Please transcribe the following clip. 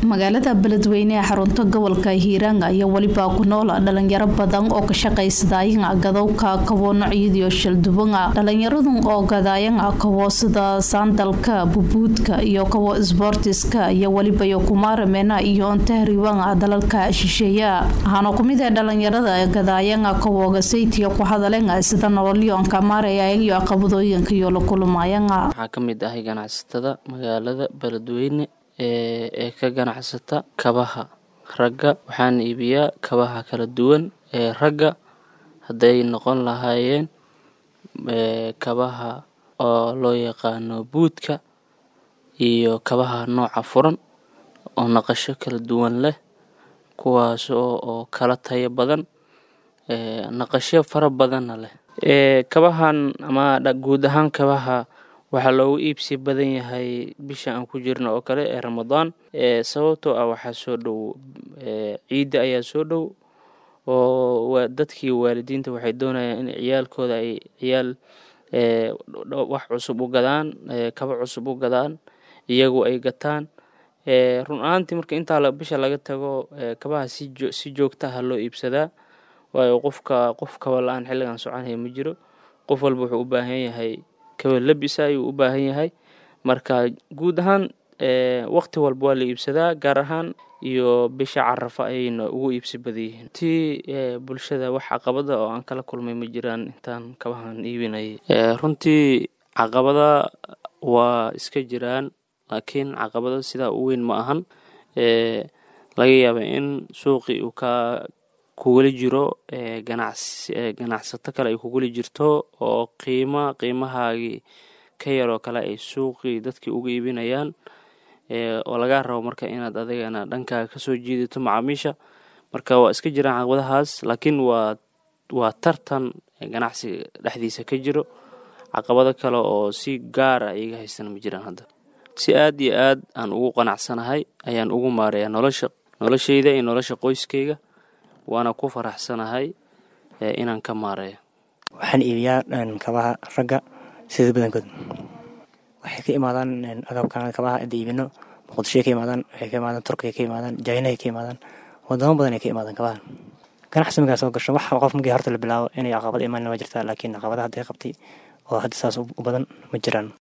magaalada beledweyne ee xarunta gobolka hiiraan ayaa weliba ku nool dhalinyaro badan oo ka shaqaysadaayana gadowka kawo nocyadiio shalduwana dhalinyaradun oo gadaayana kawo sida saandalka bubuudka iyo kawo sboortiska iyo welibayo kumaaramena iyo ontahriwana dalalka shisheeya waxaana kumid ee dhalinyarada gadaayana kawoga saytiga ku hadalena sida nololyoonka maaraya iyo caqabadooyinka iyo la kulmayana waxaa ka mid ahay ganacsatada magaalada beledweyne ee ka ganacsata kabaha ragga waxaan iibiyaa kabaha kala duwan ee ragga hadday noqon lahaayeen kabaha oo loo yaqaano buudka iyo kabaha nooca furan oo naqasho kala duwan leh kuwaas oo kala tayo badan naqasho fara badanna leh kabahan ama guud ahaan kabaha waxaa loogu iibsi badan yahay bisha aan ku jirno oo kale ee ramadaan sababtoo ah waxaa soo dhow ciidda ayaa soo dhow oo dadkii waalidiinta waxay doonayaan in ciyaalkooda ay ciyaal wax cusub u gadaan kaba cusub u gadaan iyagu ay gataan run ahaantii marka intaa bisha laga tago kabaha si joogtaha loo iibsadaa waayo qofka qof kaba la-aan xilligan soconaya ma jiro qof walba wuxuu u baahan yahay kaba labisa ayuu u baahan yahay marka guud ahaan waqti walba waa la iibsadaa gaar ahaan iyo bisha carafa ayayna ugu iibsi badan yihiin tii bulshada wax caqabada oo aan kala kulmay ma jiraan intaan kabahan iibinayay runtii caqabada waa iska jiraan laakiin caqabada sidaa u weyn ma ahan laga yaaba in suuqii uu ka kugula jiro ganacsato kale ay kugula jirto oo qiima qiimahaagii ka yaroo kale ay suuqii dadkii uga iibinayaan oo lagaa rabo marka inaad adigana dhankaaga kasoo jiidato macaamiisha marka waa iska jiraan caqabadahaas laakiin waa waa tartan ganacsiga dhexdiisa ka jiro caqabado kale oo si gaara iga haystan ma jiraan hadda si aad iyo aad aan ugu qanacsanahay ayaan ugu maareeyaa nolosha noloshayda iyo nolosha qoyskayga waana ku faraxsanahay inaan ka maareeyo waxaan iibiyaa kabaha ragga sida badankood waxay ka imaadaan agabkan kabaha inta iibino muqdishoy ka imaadaan waxay ka imaadaan turkiya ka imaadaan jaynahay ka imaadaan wadamo badan ay ka imaadaan kabahan ganacsi markaa soo gasho wax qof markii horta la bilaabo inay caqabad imaan waa jirtaa laakiin caqabada hadday qabtay oo hadda saas u badan ma jiraan